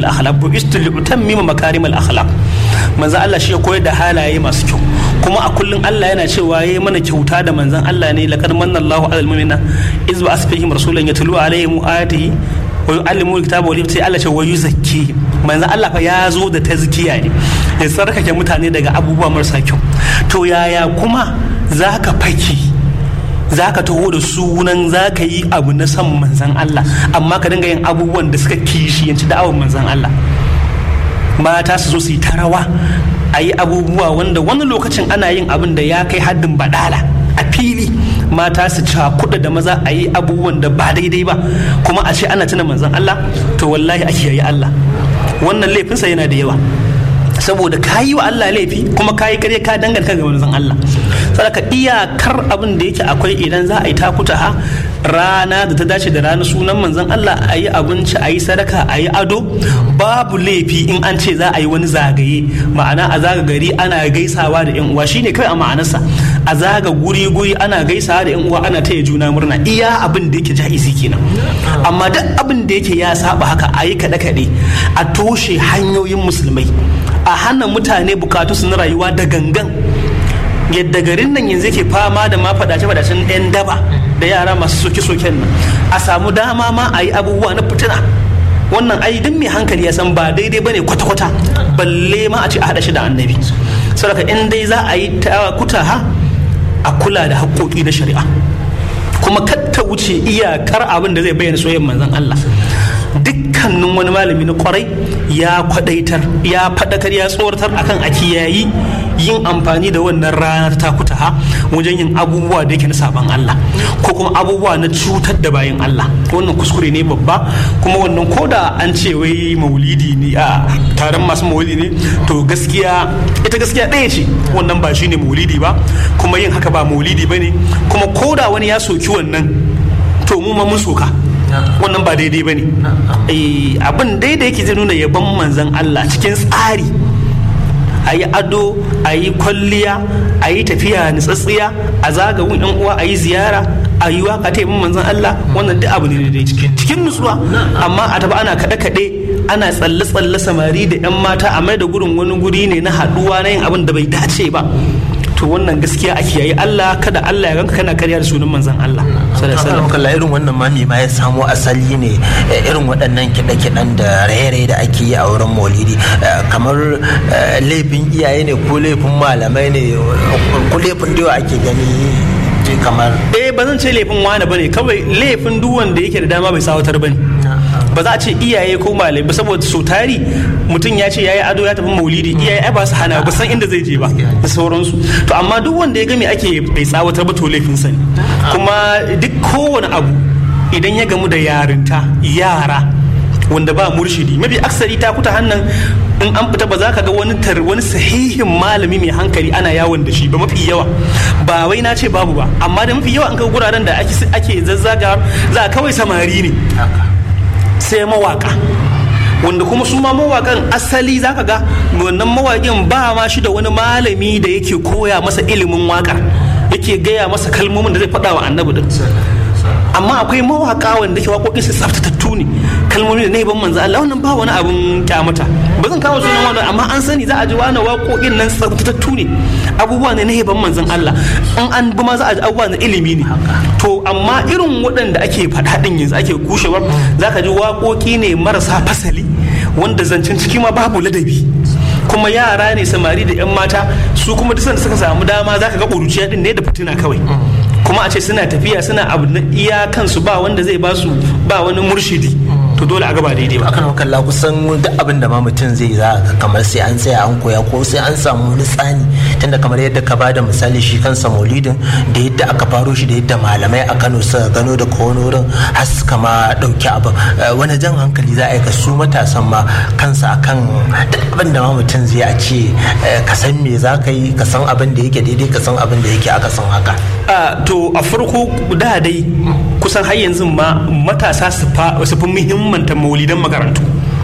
akhlaq bu istul utammima makarimal akhlaq manzon Allah shi ya koyar da halaye masu kyau kuma a kullum Allah yana cewa yayi mana kyauta da manzon Allah ne laqad manna Allahu alal mu'minina iz ba asfihim rasulan yatlu alaihim ayatihi wa yu'allimu alkitaba wal sai Allah ce wa yuzakki manzon Allah fa ya zo da tazkiya ne ya tsarkake mutane daga abubuwa marasa kyau to yaya kuma zaka faki za ka taho da sunan za ka yi abu na son manzan Allah amma ka dinga yin abubuwan da suka kishiyanci da'awar manzan Allah mata su zo su yi ta rawa a yi abubuwa wanda wani lokacin ana yin abin da ya kai haddin badala a fili mata su cakuɗa da maza a yi abubuwan da ba daidai ba kuma a ce ana tuna manzan Allah to wallahi a kiyaye Allah wannan laifinsa yana da yawa saboda ka yi wa Allah laifi kuma ka yi kare ka danganta ga manzon Allah saboda iyakar abin da yake akwai idan za a yi takuta ha rana da ta dace da rana sunan manzon Allah a yi abinci a yi sadaka a yi ado babu laifi in an ce za a yi wani zagaye ma'ana a zaga gari ana gaisawa da yan uwa shine kai a ma'anarsa a zaga guri guri ana gaisawa da yan uwa ana taya juna murna iya abin da yake ja'izi kenan amma duk abin da yake ya saba haka a yi kaɗe kaɗe a toshe hanyoyin musulmai a hana mutane bukatu su na rayuwa da gangan yadda garin nan yanzu yake fama da ma fadace fadacen yan daba da yara masu soke soken nan a samu dama ma a yi abubuwa na fitina wannan ai duk mai hankali ya san ba daidai bane kwata-kwata balle ma a ce a haɗa shi da annabi saboda in dai za a yi kuta ha a kula da haƙoƙi na shari'a kuma ta wuce iyakar abin da zai bayyana soyayyar manzon Allah dukkanin wani malami na kwarai ya kwadaitar ya fadakar ya tsoratar akan a kiyayi yin amfani da wannan ranar takuta ha wajen yin abubuwa da yake na saban Allah ko kuma abubuwa na cutar da bayan Allah wannan kuskure ne babba kuma wannan koda an ce wai maulidi ne a taron masu maulidi ne to gaskiya ita gaskiya ɗaya ce wannan ba shine maulidi ba kuma yin haka ba maulidi ba ne kuma koda wani ya soki wannan to mu ma mun soka wannan ba daidai ba ne abin daidai yake zai nuna yaban manzan Allah cikin tsari a yi ado a yi kwalliya a yi tafiya nutsatsiya a zagawun yan uwa a yi ziyara a yi waka ta yaban manzan Allah wannan duk abu ne daidai cikin nutsuwa amma a tafi ana kaɗe-kaɗe ana tsalle-tsalle samari da 'yan mata a mai da gurin wani guri ne na haɗuwa na yin abin da bai dace ba to wannan gaskiya a kiyaye Allah kada Allah ya ganka kana karya da sunan manzon Allah sallallahu alaihi irin wannan mami ma ya samo asali ne irin waɗannan kiɗe-kiɗen da raye-raye da ake yi a wurin maulidi kamar laifin iyaye ne ko laifin malamai ne ko laifin da ake gani kamar eh ba zan ce laifin wani bane kawai laifin duk wanda yake da dama bai sawatar bane ba za a ce iyaye ko malai ba saboda so tari mutum ya ce yayi ado ya tafi maulidi iyaye ai ba su hana ba san inda zai je ba da sauransu to amma duk wanda ya ga me ake bai tsawatar ba to laifin sa ne kuma duk kowane abu idan ya gamu da yarinta yara wanda ba murshidi mafi aksari ta kuta hannan in an fita ba za ka ga wani tar wani sahihin malami mai hankali ana yawon da shi ba mafi yawa ba wai na ce babu ba amma da mafi yawa an ga guraren da ake zazzaga za a kawai samari ne sai mawaka wanda kuma su ma mawakan asali zaka ga wannan mawakin ba ma shi da wani malami da yake koya masa ilimin wakar yake gaya masa kalmomin da zai faɗa wa annabi din amma akwai mawaka wanda ke waƙoƙin su tsaftatattu ne kalmomi da ban manzo Allah wannan ba wani abun kyamata ba zan kawo sunan wani amma an sani za a ji wani waƙoƙin nan tsaftatattu ne abubuwa ne na ban manzon Allah in an bi ma za a ji abubuwa na ilimi ne to amma irin waɗanda ake faɗa din yanzu ake kushewar za ka ji waƙoƙi ne marasa fasali wanda zancen ciki ma babu ladabi kuma yara ne samari da 'yan mata su kuma duk da suka samu dama za ka ga ƙuruciya din ne da fitina kawai kuma a ce suna tafiya suna abu na iya kansu ba wanda zai ba su ba wani murshidi to dole a gaba daidai ba akan kalla kusan duk abin da ma mutum zai za ka kamar sai an tsaya an koya ko sai an samu wani tsani tunda kamar yadda ka bada misali shi kansa maulidin da yadda aka faro shi da yadda malamai a Kano suka gano da wani wurin har suka ma dauki abin wani jan hankali za a yi ka su matasan ma kansa akan duk abin da ma mutum zai a ce ka san me za ka yi ka san abin da yake daidai ka san abin da yake aka san haka to a farko da dai kusan har yanzu ma matasa su fi muhimmanta maulidan makarantu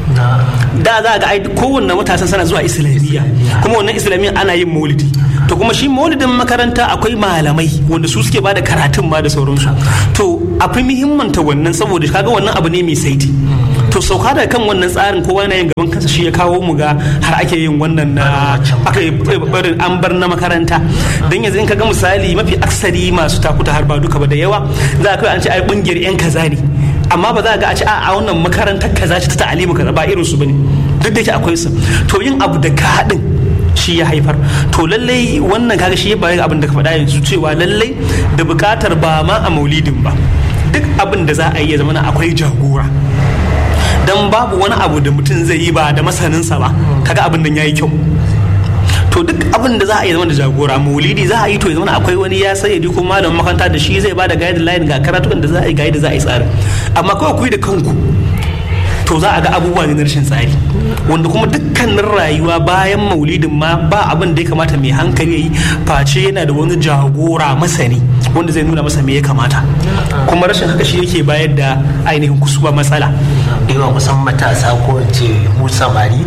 da za ga ai kowanne matasan sana zuwa islamiyya kuma wannan islamiyya ana yin maulidi to kuma shi maulidin makaranta akwai malamai wanda su suke bada karatun ma da sauransu to a fi muhimmanta wannan saboda kaga wannan abu ne mai saiti to sauka daga kan wannan tsarin kowa na yin gaban kansa shi ya kawo mu ga har ake yin wannan na aka yi barin an bar na makaranta don yanzu in ka ga misali mafi aksari masu takuta har ba duka ba da yawa za ka an ce ai kungiyar yan kaza ne amma ba za ga a ce a wannan makarantar kaza ce ta ta'alimu kaza ba irin su bane duk da yake akwai su to yin abu da ka haɗin shi ya haifar to lallai wannan kaga shi ya bayar abin da ka faɗa yanzu cewa lallai da buƙatar ba ma a maulidin ba duk abin da za a yi ya zama akwai jagora dan babu wani abu da mutum zai yi ba da masaninsa ba kaga abin nan yayi kyau to duk abin da za a yi zama da jagora maulidi za a yi to ya zama akwai wani ya sayyadi ko malamin makaranta da shi zai ba da guideline ga karatukan da za a yi ga da za a yi tsari amma kawai ku yi da kanku to za a ga abubuwa ne na rashin tsari wanda kuma dukkanin rayuwa bayan maulidin ma ba abin da ya kamata mai hankali yi face yana da wani jagora masani wanda zai nuna masa me ya kamata kuma rashin haka shi yake bayar da ainihin kusuba matsala yawa kusan matasa ko ce mu samari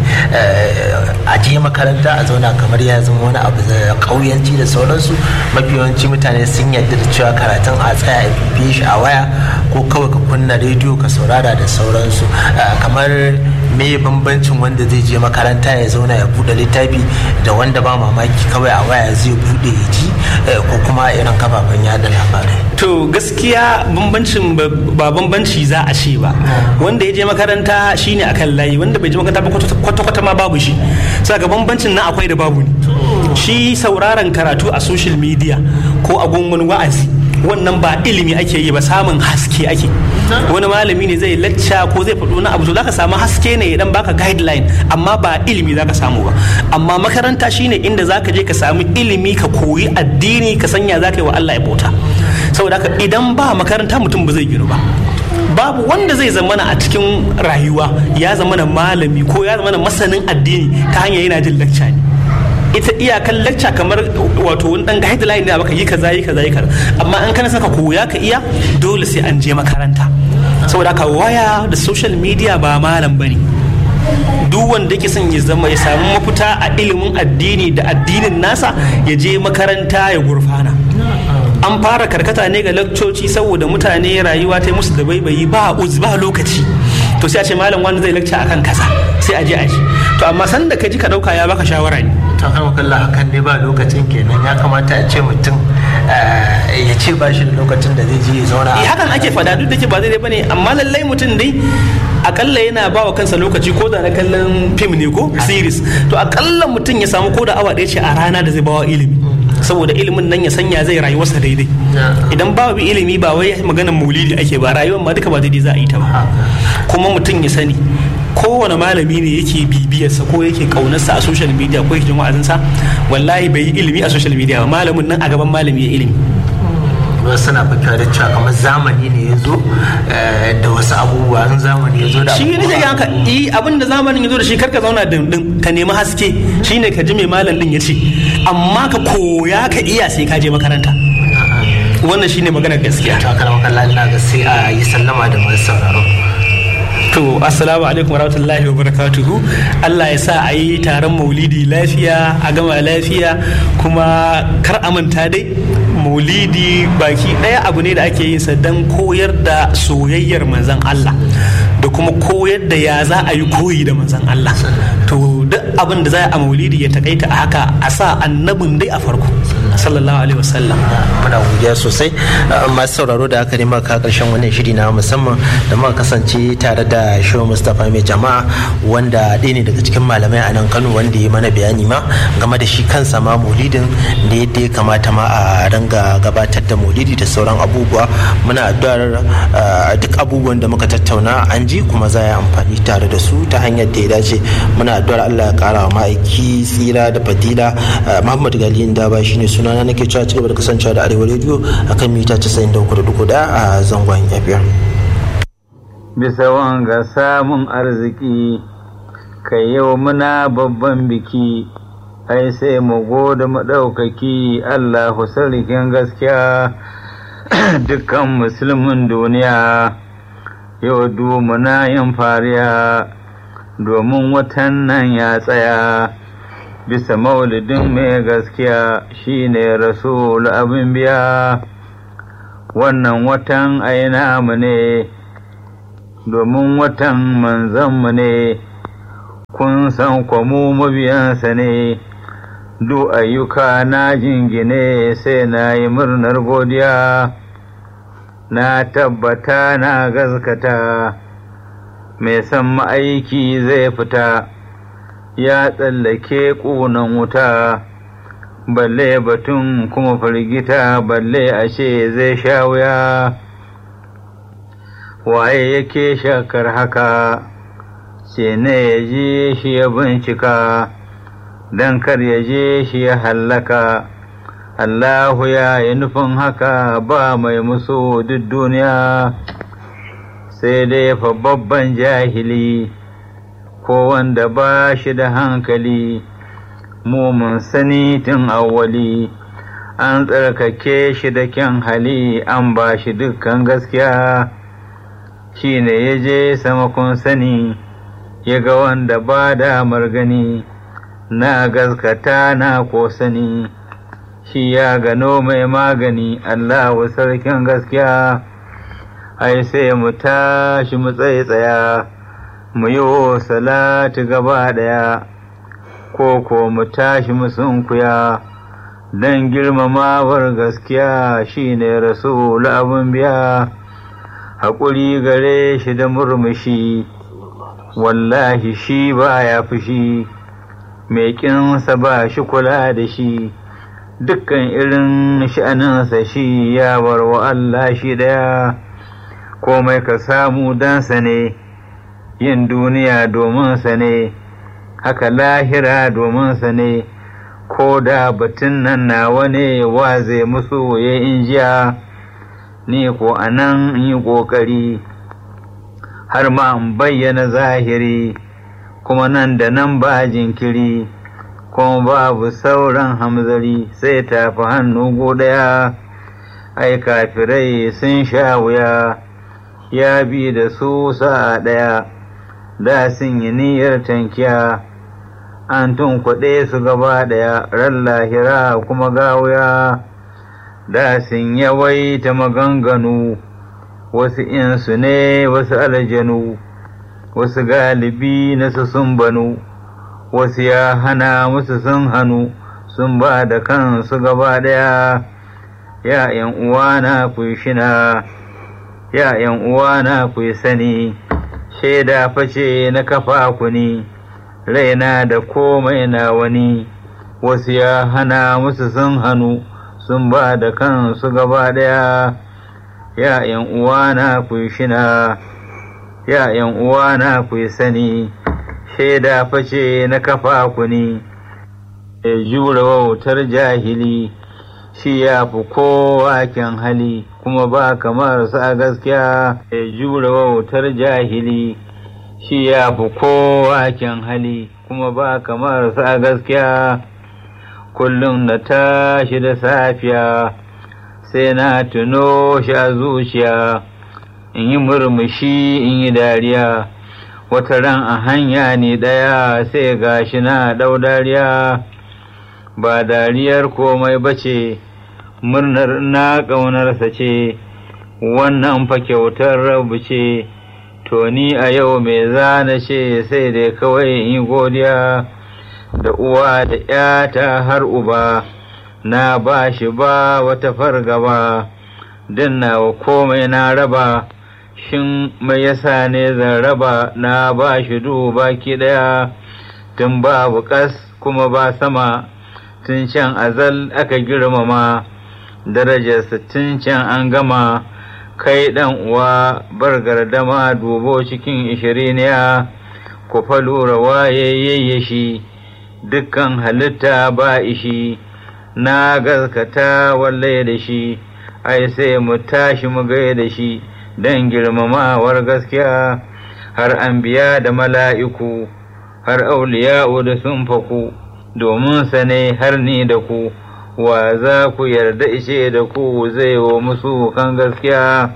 a je makaranta a zauna kamar ya zama wani abu da kauyanci da sauransu mafi yawanci mutane sun yadda da cewa karatun a tsaya a bibiye shi a waya ko kawai ka kunna rediyo ka saurara da sauransu kamar me bambancin wanda zai je makaranta ya zauna ya bude littafi da wanda ba mamaki kawai a waya zai bude ya ji ko kuma irin kafafen yada labarai to gaskiya bambancin ba bambanci za a ce ba wanda ya je makaranta shine akan layi wanda bai je makaranta ba kwata-kwata ma babu shi saka bambancin na akwai da babu ne shi sauraron karatu a social media ko a gungun wa'azi wannan ba ilimi ake yi ba samun haske ake wani malami ne zai lacca ko zai faɗo na abu to zaka samu haske ne idan baka guideline amma ba ilimi zaka samu ba amma makaranta shine inda zaka je ka samu ilimi ka koyi addini ka sanya zaka yi wa Allah ya bauta saboda haka idan ba makaranta mutum ba zai ginu ba babu wanda zai zamana a cikin rayuwa ya zamana malami ko ya zamana masanin addini ta hanyar yana jin lacca ne ita iyakan lacca kamar wato wani dan guideline ne baka yi kaza yi kaza yi kaza amma an kana saka koya ka iya dole sai an je makaranta saboda haka waya da social media ba malam bane duk wanda yake son ya zama ya samu mafita a ilimin addini da addinin nasa ya je makaranta ya gurfana an fara karkata ne ga lakcoci saboda mutane rayuwa ta musu da baibayi ba uz ba lokaci to sai a ce malam wani zai lakca akan kaza sai a je a ji to amma san da ka ji ka dauka ya baka shawara ne to kan kalla hakan ne ba lokacin kenan ya kamata a ce mutum ya ce ba shi da lokacin da zai je ya zauna eh hakan ake fada duk da ke ba zai bane amma lallai mutum dai akalla yana ba wa kansa lokaci ko da na kallon fim ne ko series to akalla mutum ya samu ko da awa ɗaya ce a rana da zai bawa ilimi saboda ilimin nan ya sanya zai rayuwarsa daidai idan babu ilimi ba wai maganar maulidi ake ba rayuwar ma duka ba daidai za a yi ta ba kuma mutum ya sani kowane malami ne yake bibiyarsa ko yake kaunarsa a social media ko yake jin wa'azinsa wallahi bai yi ilimi a social media ba malamin nan a gaban malami ya ilimi wasu suna fakewa da cewa kamar zamani ne ya zo da wasu abubuwa in zamani ya zo da shi ne ga haka yi abin da zamanin ya zo da shi karka zauna dindin ka nemi haske shine ka ji mai malam din ya ce amma ka koya ka iya sai ka je makaranta wannan shine maganar gaskiya to aka makalla ina ga sai a yi sallama da masu sauraro to assalamu alaikum warahmatullahi wabarakatuhu Allah ya sa a yi taron maulidi lafiya a gama lafiya kuma kar a manta dai maulidi baki ɗaya abu ne da ake yin sa don koyar da soyayyar manzan Allah da kuma koyar da ya za a yi koyi da manzan Allah to duk abin da za a maulidi ya takaita a haka a sa annabin dai a farko sallallahu alaihi wasallam muna godiya sosai masu sauraro da aka nema ka karshen wannan shiri na musamman da muka kasance tare da shehu mustapha mai jama'a wanda ɗaya ne daga cikin malamai a nan kano wanda ya mana bayani ma game da shi kansa ma maulidin da yadda ya kamata ma a ranga gabatar da maulidi da sauran abubuwa muna addu'ar duk abubuwan da muka tattauna an ji kuma za a yi amfani tare da su ta hanyar da ya dace muna addu'ar allah ya kara wa ma'aiki tsira da fadila muhammad gali da ba shine sunana nake cewa cigaba da kasancewa da arewa rediyo akan mita 93.4 a zangon fm bisa wanga samun arziki kai yau muna babban biki ai sai mu gode maɗaukaki Allahu sarkin gaskiya dukkan musulmin duniya yau muna yin fariya domin watan nan ya tsaya bisa maulidin mai gaskiya shine rasul abin biya wannan watan aina mu ne domin watan manzanmu ne kun san kwamu mabiyansa ne duk ayyuka na jingine sai na yi murnar godiya na tabbata na gaskata mai san ma'aiki zai fita ya tsallake ƙunan wuta balle batun kuma firgita balle ashe zai sha wuya waye yake shakar haka ce ne ya je shi ya bincika don kar ya je shi ya hallaka Allahu ya yi nufin haka ba mai musu duk duniya sai dai fa babban jahili ko wanda ba shi da hankali mu mun sani tun awwali an tsarkake shi da kyan hali an ba shi dukkan gaskiya shi ne ya je sama kun sani ya ga wanda ba da margani na gaskata na ko sani shi ya gano mai magani Allahu sarkin gaskiya ai sai mu tashi mu tsaye tsaya mu yi salati gaba ɗaya ko ko mu tashi mu sunkuya don girmamawar gaskiya shine rasul abin biya haƙuri gare shi da murmushi wallahi shi ba ya fushi mai ƙinsa ba shi kula da shi dukkan irin sha'aninsa shi ya bar wa Allah shi ɗaya komai ka samu dansa ne yin duniya domin sa ne haka lahira domin sa ne ko da batun nan nawa ne wa zai musu ya injiya ni ko a nan yi ƙoƙari har ma in bayyana zahiri kuma nan da nan ba jinkiri kuma babu sauran hamzari sai tafi hannu ɗaya ai kafirai sun sha wuya ya bi da su sa'a ɗaya da sun yi niyyar tankiya an tunkuɗe su gaba ɗaya ran lahira kuma gawuya da sun yawaita maganganu wasu insu ne wasu aljanu wasu galibi na su sun banu wasu ya hana musu sun hannu sun ba da kansu gaba ɗaya ya ‘yan uwana ku shina ya ‘yan uwana ku sani shaida face na kafa ku ni raina da komai na wani wasu ya hana musu sun hannu sun ba da kansu gaba ɗaya ya ‘yan uwana ku shina ya ‘yan uwana ku sani shaida face na kafa ku ni ya jure wautar jahili shi ya fi kowa kyan hali kuma ba kamar sa gaskiya ya jure wautar jahili shi ya fi kowa kyan hali kuma ba kamar sa gaskiya kullum na tashi da safiya sai na tuno shi a zuciya in yi murmushi in yi dariya wata ran a hanya ne ɗaya sai gashi na ɗau dariya ba dariyar komai bace murnar na ƙaunarsa ce wannan fa kyautar rabu ce to ni a yau mai zana ce sai dai kawai in yi godiya da uwa da ‘yata har uba na ba shi ba wata fargaba don nawa komai na raba shin mai yasa ne zan raba na ba shi baki ɗaya tun babu ƙas kuma ba sama tun can azal aka girmama darajarsa tun can an gama kai ɗan uwa bar gardama dubo cikin ishiriniya ku fa lura waye shi dukkan halitta ba ishi na gaskata walle da shi ai sai mu tashi mu gai da shi don girmamawar gaskiya har an biya da mala'iku har auliya'u da sun faku domin sa ne har ni da ku wa za ku yarda ishe da ku zai wa musu kan gaskiya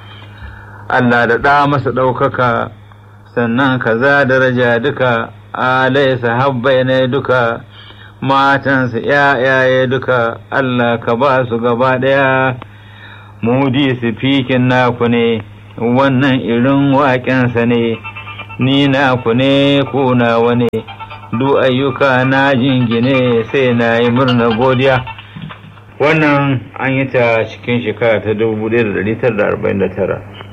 Allah da ɗa masa ɗaukaka sannan kaza daraja duka alaisa habbai ne duka matansa ‘ya'yaye duka Allah ka ba su gaba ɗaya mudi su fikin naku ne wannan irin waƙensa ne ni na ku ne ku nawa ne du ayyuka na jingine sai na yi murna godiya wannan an yi ta cikin shekara ta 1949